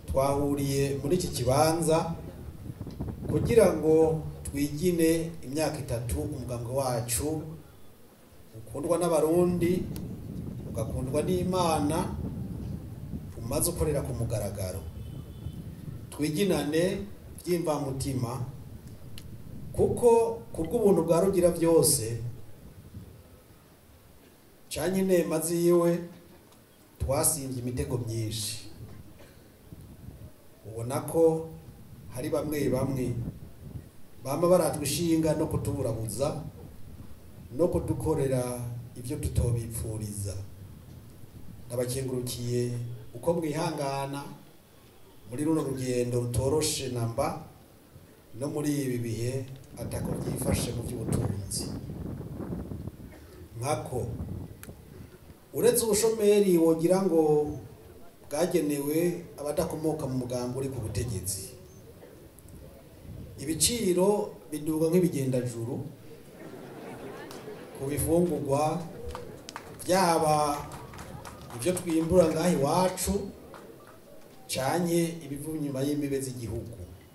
twahuriye muri iki kibanza kugira ngo twigine imyaka itatu umugambwe wacu ukundwa n'abarundi ugakundwa n'imana umaze ukorera ku mugaragaro twiginane by'imvamutima kuko kubw'ubuntu bwa rugira byose canye inema ziwe twasimbye imitego myinshi ubona ko hari bamwe bamwe bama baratwa ishinga no kutuburabuza no kudukorera ibyo tutobipfuriza ndabakengurukiye uko mwihangana muri runo rugendo rutoroshe namba no muri ibi bihe atako byifashe mu by'ubutunzi nkako uretse ubushomeri wogira ngo bwagenewe abadakomoka mu mugambi uri ku butegetsi ibiciro biduga nk'ibigendajuru ku bifungurwa byaba ibyo twimbura ngaho iwacu canye ibiva inyuma y'imbibe z'igihugu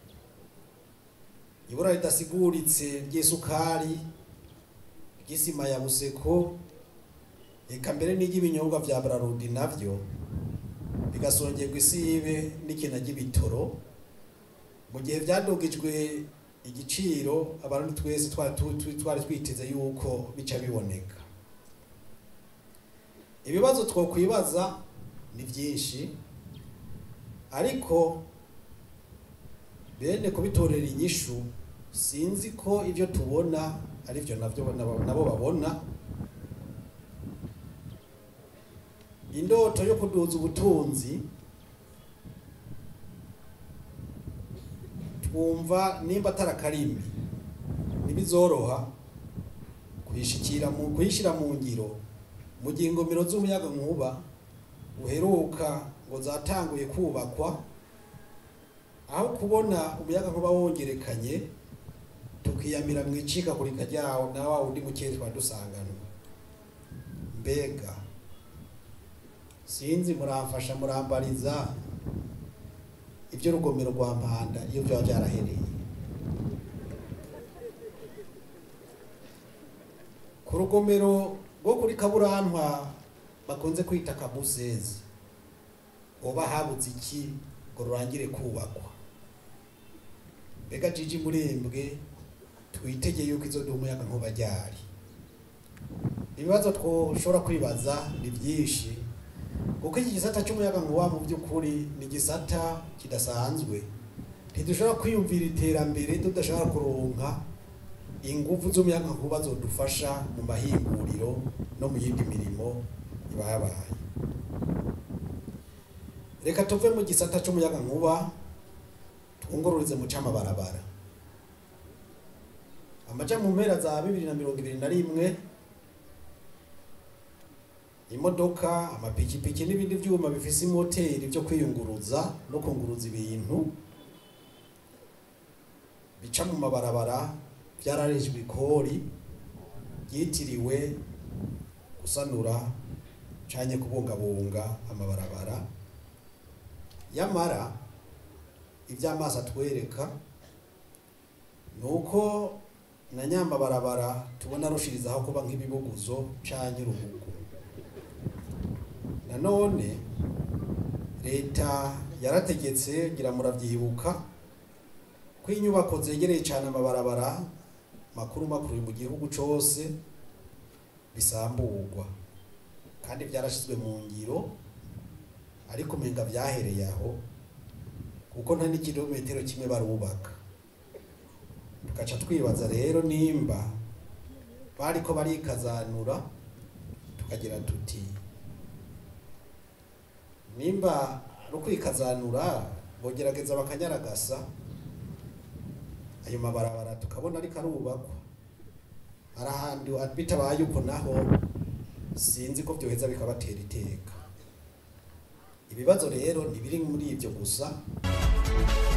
ibura ridasiguritse ry'isukari ry'isima ya buseko eka mbere n'iry'ibinyobwa vya brarudi navyo bigasongerwa isibe n'ikina ry'ibitoro mu gihe vyadugijwe igiciro abantu twese twari tu- twari twiteze yuko bica biboneka ibibazo twokwibaza ni vyinshi ariko bene kubitorera inyishu sinzi ko ibyo tubona ari byo nabyo nabo nabo babona indoto yo kuduza ubutunzi twumva nimba atari akarimi ntibizoroha kuyishikira mu kuyishyira mu ngiro mu gihe ingomero z'umuyaga nkuba uheruka ngo zatanguye kubakwa aho kubona umuyaga nkuba wongerekanye tukiyamira mu icikagurika ryawo na wa wundi mukeye twari dusanganwa mbega sinzi muramfasha murambariza ibyo rugomero rwa mpanda iyo byaba byarahereye ku rugomero rwo kuri kaburantwa bakunze kwita kabusezi hoba habuze iki ngo rurangire kubakwa mbega jiji murembwe twitegeye yuko izo duha umuyaga nkuba ryari ibibazo twoshobora kwibaza ni byinshi kuko iki gisata cy'umuyaga nkuba mu by'ukuri ni igisata kidasanzwe ntidushobora kwiyumvira iterambere tudashobora kuronka ingufu z'umuyaga nkuba zodufasha mu mahinguriro no mu yindi mirimo iba yabaye reka tuve mu gisata cy'umuyaga nkuba twungururize mu cy'amabarabara amaja mu mpera za bibiri na mirongo ibiri na rimwe imodoka amapikipiki n'ibindi byuma bifise imoteri byo kwiyunguruza no kunguruza ibintu bica mu mabarabara byararejwe ikori ryitiriwe gusanura canye kubungabunga amabarabara yamara iby'amaso atwereka ni uko na nyamabarabara tubona rushirizaho kuba nk'ibibuguzo canye urubugu nanone leta yarategetse ngira muravyibuka ko inyubako zegereye cyane amabarabara makuru makuru mu gihugu cose bisamburwa kandi byarashizwe mu ngiro ariko umenga vyahereye aho kuko nta n'ikilometero kimwe barubaka tugaca twibaza rero nimba bariko barikazanura tukagira tuti nimba ari ukwikazanura bogerageza bakanyaragasa ayo mabarabara tukabona ariko arubakwa hari ahandi bitabaye uko naho sinzi ko byoheza bikabatera iteka ibibazo rero ntibiri muri ibyo gusa